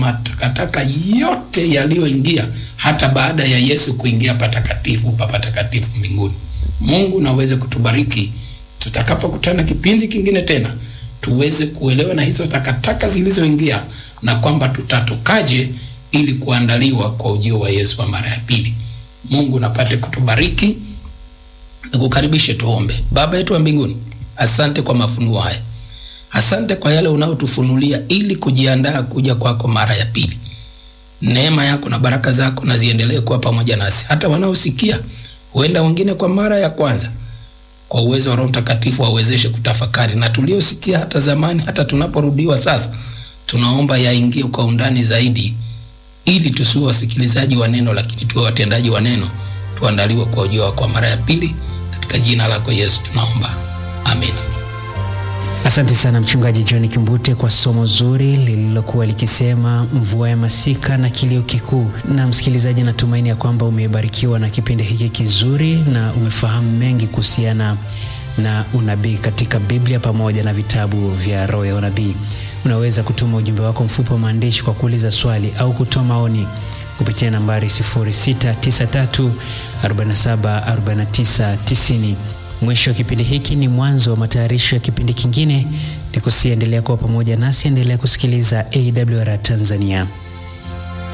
matakataka yote yaliyoingia hata baada ya Yesu kuingia patakatifu pa patakatifu mbinguni. Mungu naweze kutubariki tutakapokutana kipindi kingine tena, tuweze kuelewa na hizo takataka zilizoingia na kwamba tutatokaje ili kuandaliwa kwa ujio wa Yesu wa mara ya pili. Mungu napate kutubariki. Nikukaribishe tuombe. Baba yetu wa mbinguni, asante kwa mafunuo haya, asante kwa yale unayotufunulia ili kujiandaa kuja kwako mara ya pili. Neema yako na baraka zako na ziendelee kuwa pamoja nasi, hata wanaosikia, huenda wengine kwa mara ya kwanza, kwa uwezo wa Roho Mtakatifu wawezeshe kutafakari, na tuliosikia hata zamani, hata tunaporudiwa sasa, tunaomba yaingie kwa undani zaidi, ili tusiwe wasikilizaji wa neno, lakini tuwe watendaji wa neno, tuandaliwe kwa ujio wako kwa mara ya pili. Katika jina lako Yesu tunaomba, amina. Asante sana Mchungaji John Kimbute kwa somo zuri lililokuwa likisema mvua ya masika na kilio kikuu. Na msikilizaji, natumaini ya kwamba umebarikiwa na kipindi hiki kizuri na umefahamu mengi kuhusiana na unabii katika Biblia pamoja na vitabu vya roho ya unabii. Unaweza kutuma ujumbe wako mfupi wa maandishi kwa kuuliza swali au kutoa maoni kupitia nambari 0693474990. Mwisho wa kipindi hiki ni mwanzo wa matayarisho ya kipindi kingine. Nikusiendelea kuwa pamoja nasi, endelea kusikiliza AWR Tanzania.